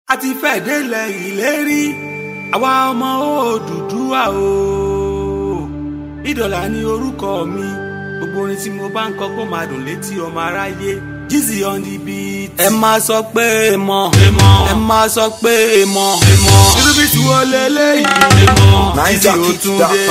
a ti fẹ́ délẹ̀ ìlérí àwa ọmọ Odùduwà o ìdọ̀là ni orúkọ mi gbogbo orin tí mo bá ń kọ kó máa dùn létí ọmọ aráyé Jizzy on the beat. ẹ máa sọ pé èèmọ̀ ẹ máa sọ pé èèmọ̀ irú bí tí wọ́n lé léyìí Jizzy ó tún dé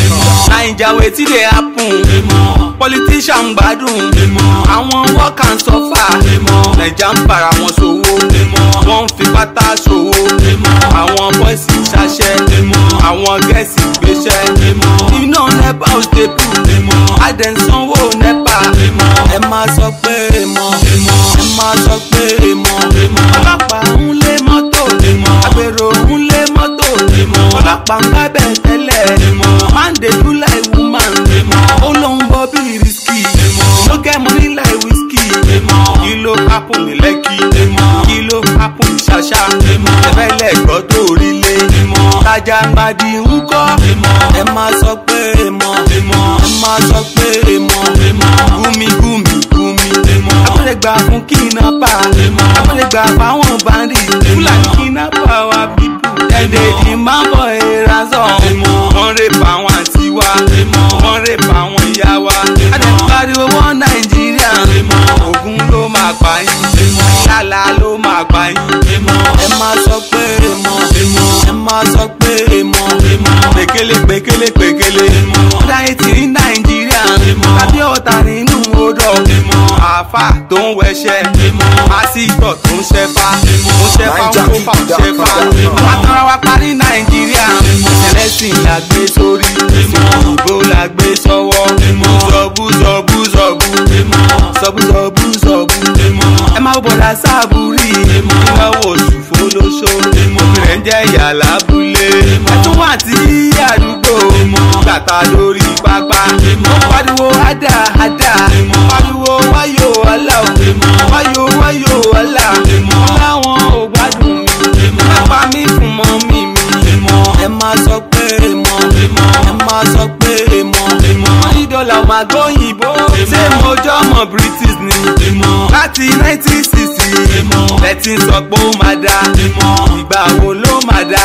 naija wetin dey happen politician gbádùn àwọn work and suffer naija ń para wọn ṣòwò wọ́n ń fi pátá ṣòwò àwọn bọ́ìsì ṣaṣẹ́ àwọn gẹ̀ẹ́sì gbéṣẹ́ iná nepa ò stable adẹ̀sánwó nepa ẹ máa sọ pé èèmọ̀ ẹ máa sọ pé èèmọ̀ ọlọ́pàá ń lé mọ́tò agbèrò ń lé mọ́tò ọlọ́pàá ń gbábẹ́ tẹ́lẹ̀ man dey do like woman ó lóun bọ́ bí risky no get money like whiskey kí ló happen ní lẹ́kì kí ló happen ní ṣàṣà ẹ̀fẹ́lẹ̀ gbọ́ tó rí lé tajà gbadì ń kọ́ ẹ máa sọ pé èèmọ̀ ẹ máa sọ pé èèmọ̀ gúmi gúmi gúmi àpẹẹrẹgbà fún kidnapper àpẹẹrẹgbà fáwọn bandi fúlàní kidnapper wa pipu ẹ̀dẹ̀ ìdí máa ń bọ̀ ẹ̀ránṣọ́ wọ́n rè pa àwọn àǹtí wa wọ́n rè pa àwọn ìyá wa adẹ́pariwo wọ́n nàìjíríà ogun ló máa pa yín yálà ló máa pa yín ẹ máa sọ pé èèmọ̀ ẹ máa sọ pé èèmọ̀ pèkélé pèkélé pèkélé láyé tí ní nàìjíríà tàbí ọ̀tá nínú odò àáfà tó ń wẹṣẹ pásítọ̀ tó ń ṣẹfà ó ṣẹfà ó kó fà ó ṣẹfà àtàrà wa parí nàìjíríà ẹlẹ́sìn la gbé sórí ìbò la gbé sọ́wọ́ zọ̀bù zọ̀bù zọ̀bù zọ̀bù zọ̀bù zọ̀bù ẹ máa bọ̀dà sáàbùrì ìnáwó oṣù fọlọ́ṣọ́ obìnrin jẹ́ ìyá lábúlé ẹtún wà tí àdúgbò gbàtà lórí pápá ó pariwo ádà ádà pariwo wáyò ọ̀la wáyò wáyò ọ̀la láwọn ò gbádùn mi lápá mi fún mọ́ mi mi ẹ máa sọ pé èèmọ̀ ẹ máa sọ pé èèmọ̀ wọ́n ní dọ́là máa gbóyìnbó ṣé mo jọ́ ọmọ british ni láti nineteen sixty lẹ́tí sọ pé ó máa dá ìgbà wo ló máa dá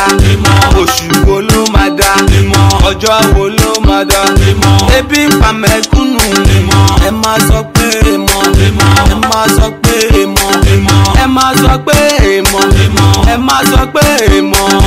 oṣù wo ló máa dá ọjọ́ wo ló máa dá ebi ń pa mẹ́kúnnù ẹ máa sọ pé èèmọ̀ ẹ máa sọ pé èèmọ̀ ẹ máa sọ pé èèmọ̀ ẹ máa sọ pé èèmọ̀